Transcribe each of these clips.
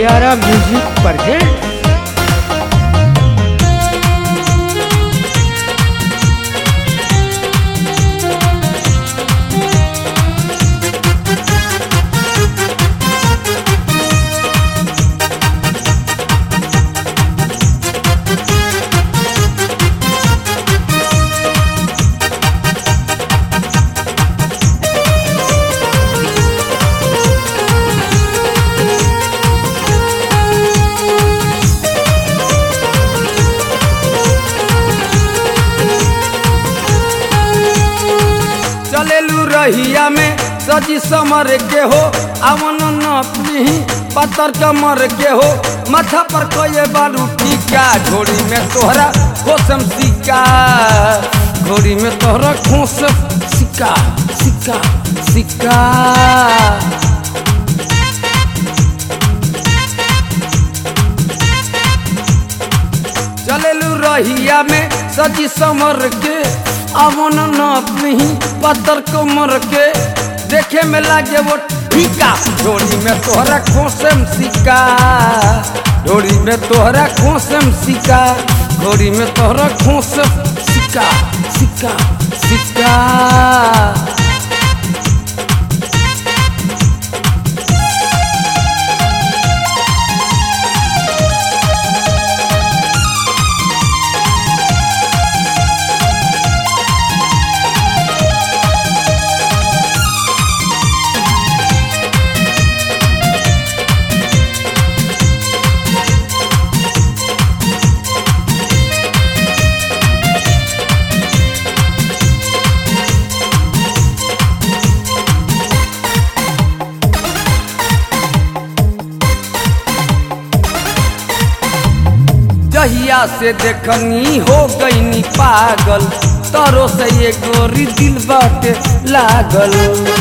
प्यारा music present चलेलू रहिया में सजी समर के हो अवन नपनी पत्थर कमर के हो माथा पर कोई बालू टीका घोड़ी में तोहरा खोसम सिक्का घोड़ी में तोहरा खोस सिक्का सिक्का सिक्का चलेलू रहिया में सजी समर के अवन नपनी पत्थर कमर के देखे में लागे वो ठीका डोरी में तोहरा खोसम सिक्का डोरी में तोहरा खोसम सिक्का घोड़ी में तोहरा खोसम सिक्का सिक्का सिक्का जहिया से देखनी हो गईनी पागल तरो से ये गोरी दिल बाटे लागल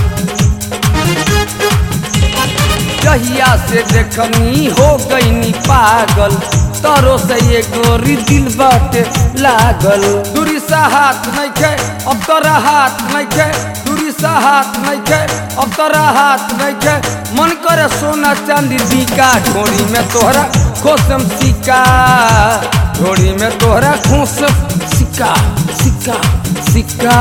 जहिया से देखनी हो गईनी पागल तरो से ये गोरी दिल बाटे लागल दूरी सा हाथ नहीं खे अब तोरा हाथ नहीं खे दूरी सा हाथ नहीं खे अब तोरा हाथ नहीं खे मन करे सोना चांदी दीका ढोरी में तोहरा खोसम सिक्का ढोरी में तोहरा खोसम सिक्का सिक्का सिक्का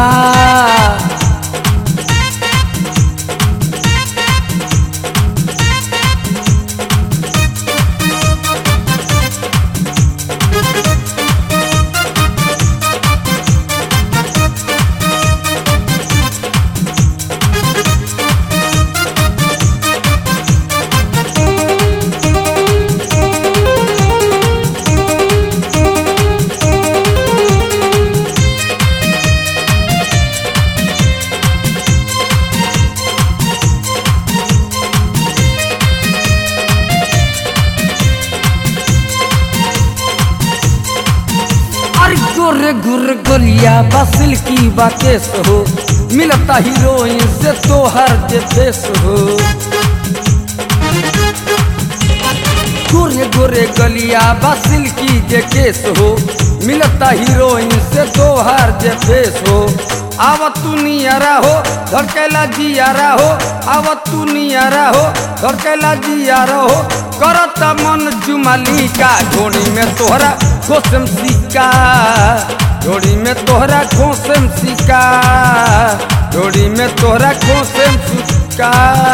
अरे गोरे गोरे गोलिया बसिल की बाकेस हो मिलता हीरोइन से तो हर के फेस हो गोरे गोरे गलिया बसिल की जे केस हो मिलता हीरोइन से तो हर जे फेस हो आवत तू नियरा हो धड़केला जियारा हो आवत तू नियरा हो धड़केला जियारा हो करता मन जुमाली का घोड़ी में तोहरा खोसम सिक्का घोड़ी में तोहरा खोसम सिक्का घोड़ी में तोहरा खोसम सिक्का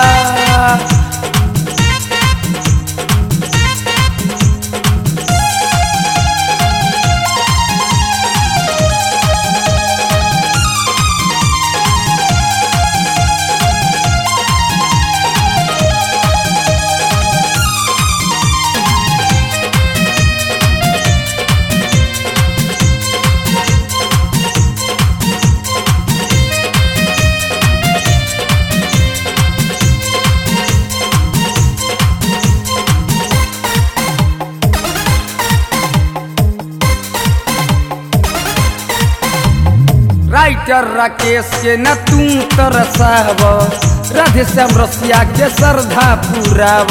राइटर राकेश के न तू तरसाव राधे श्याम रसिया के श्रद्धा पुराव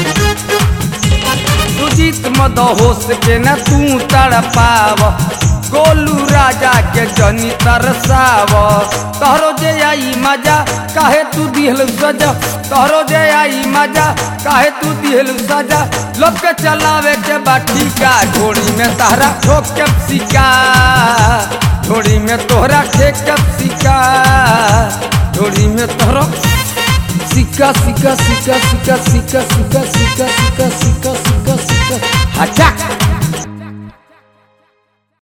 सुजीत मदहोश के न तू तड़ पाव गोलू राजा के जनी तरसाव तोहरो जे आई मजा काहे तू दिहल सजा तोहरो जे आई मजा काहे तू दिहल सजा लोग के चलावे के बाटी का घोड़ी में तहरा ठोक के सिका घोड़ी में तोहरा ठेक के सिका घोड़ी में तोहरा सिक्का सिक्का सिक्का सिक्का सिक्का सिक्का सिक्का सिक्का सिक्का सिक्का सिक्का हटा